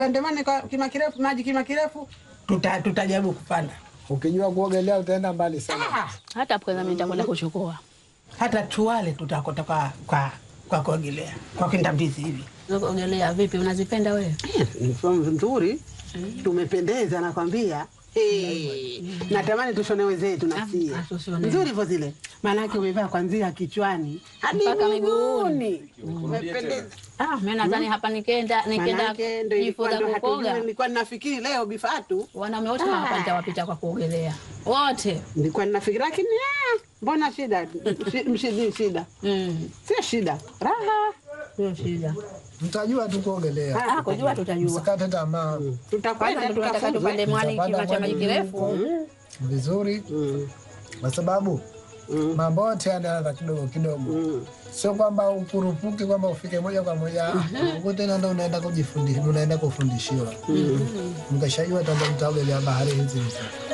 Andemane kwa kima kirefu, maji kima kirefu, tuta tutajaribu kupanda. Ukijua kuogelea utaenda mbali sana. Ah, hata hapo kwanza mimi nitakwenda kuchukua hata tuwale tutakota kwa kwa kwa kuogelea kwa kwenda mbizi hivi. kuogelea. Vipi, unazipenda wewe? Ni fomu nzuri, tumependeza nakwambia. Hey, natamani tushone wenzetu nasie ah, tushone. nzuri hivyo zile, maanake umevaa kwanzia kichwani hadi Mpaka miguuni, umependeza. Ah, mimi nadhani hapa nikenda nikenda Maanake ndo ilikuwa jifunza ndo hatujui, kukoga, nilikuwa ninafikiri leo bifatu, wanaume wote hapa nitawapita kwa kuogelea wote. nilikuwa ninafikiri, lakini ah, mbona shida Shi- mshidi shida Mm, sio shida, raha sio shida. Mtajua tu kuogelea. Ah, kujua tutajua. Msikate tamaa. Kwanza tutakwenda ndo tunataka tukafunzwe. tupande mwani Tutapanda kima cha maji mwani kirefu. Vizuri Mm, kwa sababu mm, mambo yote yanaanza kidogo kidogo. mm. Sio kwamba ukurupuke kwamba ufike moja kwa moja huko tena ndo unaenda kujifundisha, unaenda kufundishiwa. Mkishajua tanda mtaogelea bahari hizi hizi.